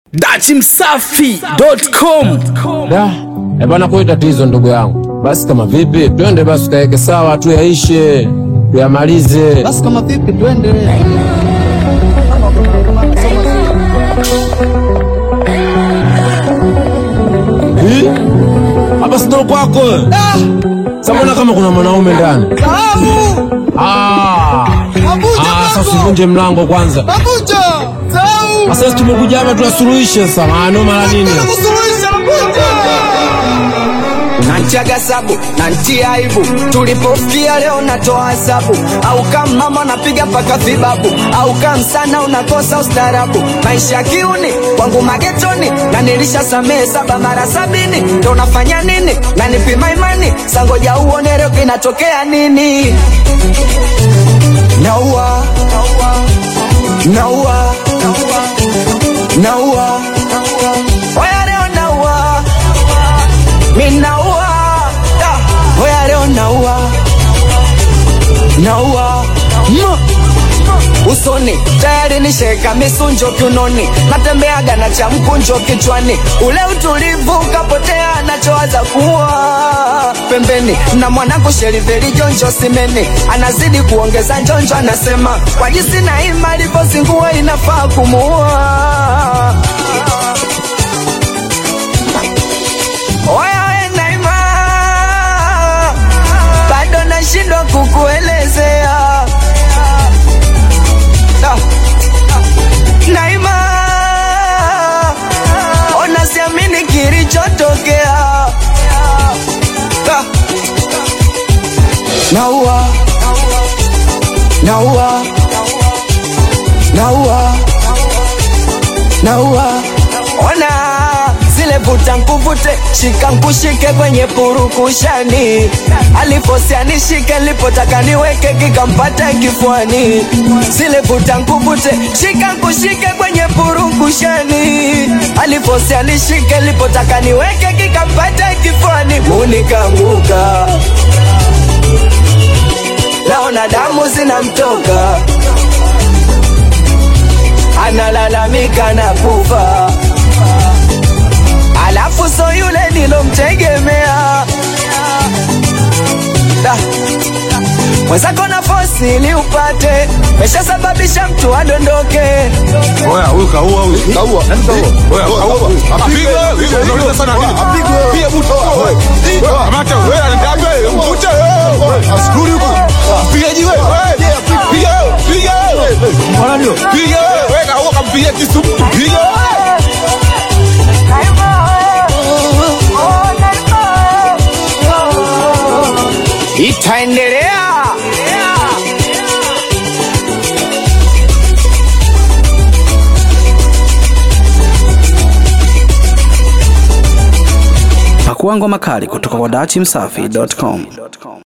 dachimsafi.com Da, eh bana, kwa tatizo ndugu yangu. Basi kama vipi, twende basi tukaweke sawa, tuyaishe, tuyamalize. Basi kama vipi, twende. Hii? Hapa sio kwako. Samona kama kuna mwanaume ndani. Salamu. Ah. Abuja Ah, sasa mlango. usivunje mlango kwanza. Abuja. Sau. Sasa tumekuja hapa tuyasuluhishe sasa. Maana mara nini? Nataka kusuluhisha Abuja. nantiaga sabu nantia aibu tulipofikia leo natoa hesabu au kama mama napiga paka vibabu au kama sana unakosa ustarabu maisha ya kiuni kwangu magetoni na nilisha samehe saba mara sabini ndo nafanya nini na nipima imani sangoja uone leo kinatokea nini naua naua naua oya leo naua minaua Da, oya leo naua naua Ma. usoni tayari nisheka misunjo kiunoni natembeaga na cha mkunjo kichwani ule utulivu ukapotea nachowaza kuwa pembeni na mwanangu sheriveli jonjo simeni anazidi kuongeza njonjo anasema kwa jinsi na ima alivyozingua inafaa kumuua Oya we Naima, bado nashindwa kukuelezea. Da. Naima, ona siamini kilichotokea. Da. Naua, naua, naua, naua. Ona zile vuta nkuvute, shika nkushike kwenye purukushani. Alifosia nishike, lipotaka niweke kikampata kifuani. Zile vuta nkuvute, shika nkushike kwenye purukushani. Alifosia nishike, lipotaka niweke kikampata kifuani. Unikanguka, naona damu zinamtoka, analalamika na kufa alafu so yule nilomtegemea Da. mwenzako na fosi ili upate meshasababisha mtu adondoke Oya, huyu kaua huyu. Kaua. Nani kaua? Oya, kaua. Apigwe wewe. Unauliza sana nini? Apigwe. Pia buto. Wewe. Kamata wewe anataka wewe. Mvute wewe. Askuri huko. Mpigaji wewe. Piga wewe. Piga wewe. Mbona ndio? Piga wewe. Wewe kaua kampiga kisu. Piga wewe. itaendelea pakua ngoma kali kutoka kwa dachimsafi.com